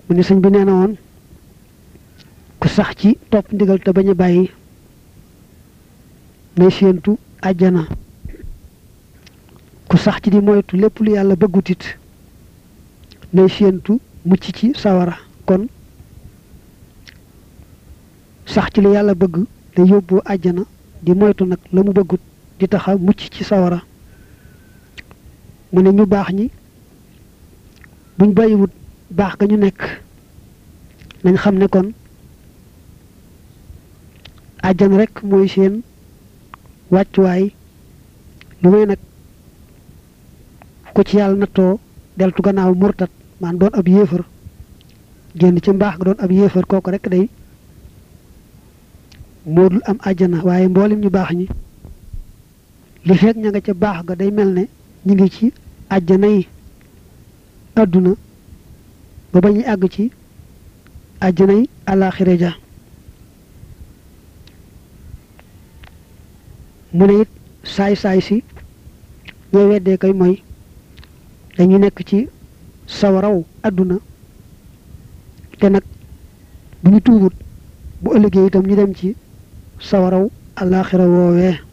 mu ne sëñ bi nee na woon ku sax ci topp ndigal te bañ a bàyyi nay séentu àjjana ku sax ci di moytu lépp lu yàlla bëggutit nay séentu mucc ci sawara kon sax ci lu yàlla bëgg te yóbbu àjjana di moytu nag la mu bëggut di taxa mucc ci sawara mu ne ñu baax ñi buñ bàyyiwut baax ga ñu nekk nañ xam ne kon àjjana rek mooy seen wàccuwaay lu may nag ku ci yàlla nattoo deltu gannaaw murtat maan doon ab yéefar génn ci mbaax ga doon ab yéefar kooku rek day moo dul am àjjana waaye mboolem ñu baax ñi li fekk ña nga ca baax ga day mel ne ñu ngi ci àjjana yi àdduna ba ba ñuy àgg ci àjjana yi àllaaxira ja mu ne it saay-saay si ñooy weddee koy mooy dañu nekk ci sawaraw àdduna te nag bu ñu tuubut bu ëllëgee itam ñu dem ci sawaraw àllaaxira woowee